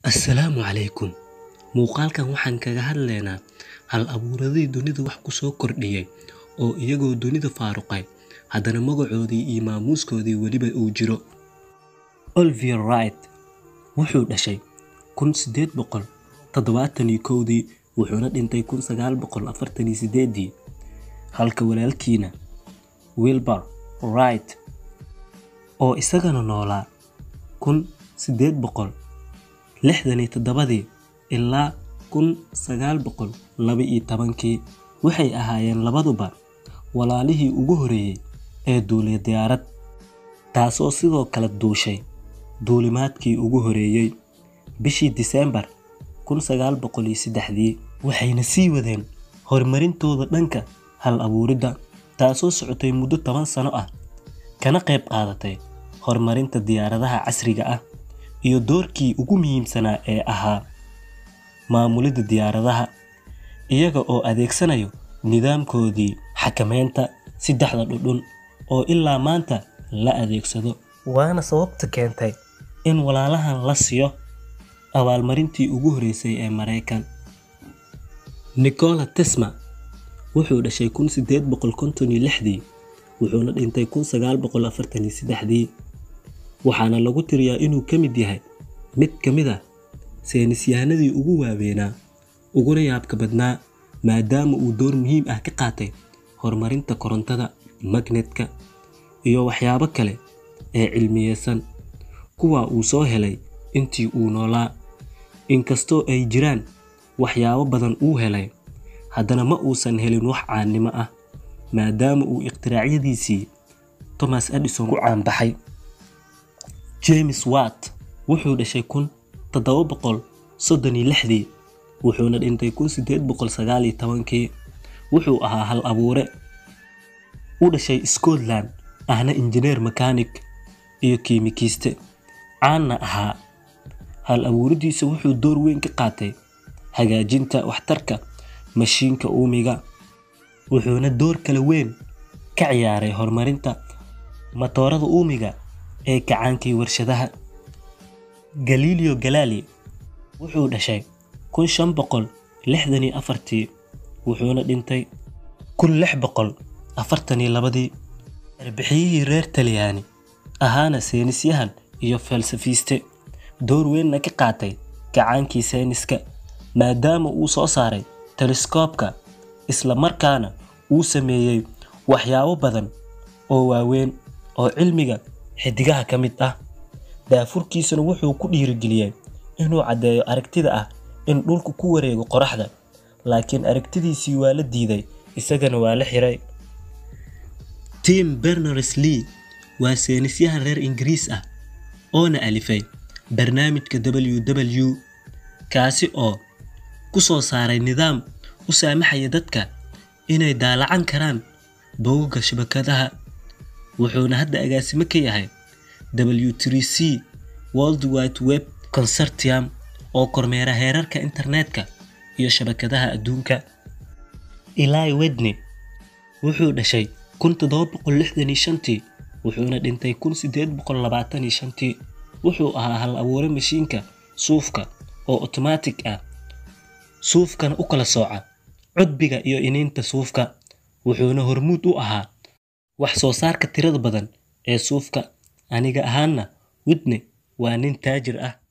Assalaamu calaykum. Muuqaalkan waxaan kaga hadlaynaa hal abuuradii dunida wax ku soo kordhiyay oo iyagoo dunida faaruqay haddana magacoodii iyo maamuuskoodii weliba uu jiro. Oliver Wright wuxuu dhashay kun sideed boqol toddobaatan iyo kowdii wuxuuna dhintay kun sagaal boqol afartan iyo sideedii halka walaalkiina Wilbur Wright oo isagana noolaa kun sideed boqol lixdan iyo toddobadii ilaa kun sagaal boqol laba iyo tobankii waxay ahaayeen labaduba walaalihii ugu horreeyay ee duuliya diyaarad taasoo sidoo kale duushay duulimaadkii ugu horreeyay bishii Diseembar kun sagaal boqol iyo saddexdii waxayna sii wadeen horumarintooda dhanka hal abuuridda taasoo socotay muddo toban sano ah kana qayb qaadatay horumarinta diyaaradaha casriga ah iyo doorkii ugu muhiimsanaa ee ahaa maamulidda diyaaradaha iyaga oo adeegsanayo nidaamkoodii xakameynta saddexda dhudhun oo ilaa maanta la adeegsado waana sababta keentay in walaalahan la siiyo abaalmarintii ugu horreysay ee Mareykan Nikola Tesla wuxuu dhashay kun sideed boqol konton iyo lixdii wuxuuna dhintay kun sagaal boqol afartan iyo saddexdii waxaana lagu tiriyaa inuu ka mid yahay mid ka mid ah saynisyahanadii ugu waaweynaa uguna yaabka badnaa maadaama uu door muhiim ah ka qaatay horumarinta korontada magnetka iyo waxyaabo kale ee cilmiyeysan kuwa uu soo helay intii uu noolaa inkastoo ay jiraan waxyaabo badan uu helay haddana ma uusan helin wax caannimo ah maadaama uu ikhtiraaciyadiisii Thomas Edison ku caanbaxay James Watt wuxuu dhashay kun toddoba boqol soddon iyo lixdii wuxuuna dhintay kun sideed boqol sagaal iyo tobankii wuxuu ahaa hal abuure u dhashay Scotland ahna injineer makaanig iyo kiimikiiste caanna ahaa hal abuuridiisa wuxuu door weyn ka qaatay hagaajinta waxtarka mashiinka uumiga wuxuuna door kale weyn ka ciyaaray horumarinta matoorada uumiga ee kacaankii warshadaha Galileo Galilei wuxuu dhashay kun shan boqol lixdan iyo afartii wuxuuna dhintay kun lix boqol afartan iyo labadii arbixiyihii reer Talyaani ahaana saynisyahan iyo falsafiiste door weynna ka qaatay kacaankii sayniska maadaama uu soo saaray teleskoobka isla markaana uu sameeyey waxyaabo badan oo waaweyn oo cilmiga xidigaha ka mid ah daafurkiisuna wuxuu ku dhiirigeliyey inuu caddeeyo aragtida ah in dhulku ku wareego qoraxda laakiin aragtidiisii waa la diiday isagana waa la xiray Tim Berners-Lee waa saynisyahan reer Ingiriis ah oona alifay barnaamijka WW kaasi oo ku soo saaray nidaam u saamaxaya dadka inay daalacan karaan bogagga shabakadaha wuxuuna hadda agaasimo ka yahay W3C World Wide Web Consortium oo kormeera heerarka internetka iyo shabakadaha adduunka Eli Whitney wuxuu dhashay kun toddoba boqol lixdan iyo shantii wuxuuna dhintay kun sideed boqol labaatan iyo shantii wuxuu ahaa hal abuure mashiinka suufka oo otomaatig ah suufkana u kala sooca cudbiga iyo iniinta suufka wuxuuna hormuud u ahaa wax soo saarka tirada badan ee suufka aniga ahaanna Whitney waa nin taajir ah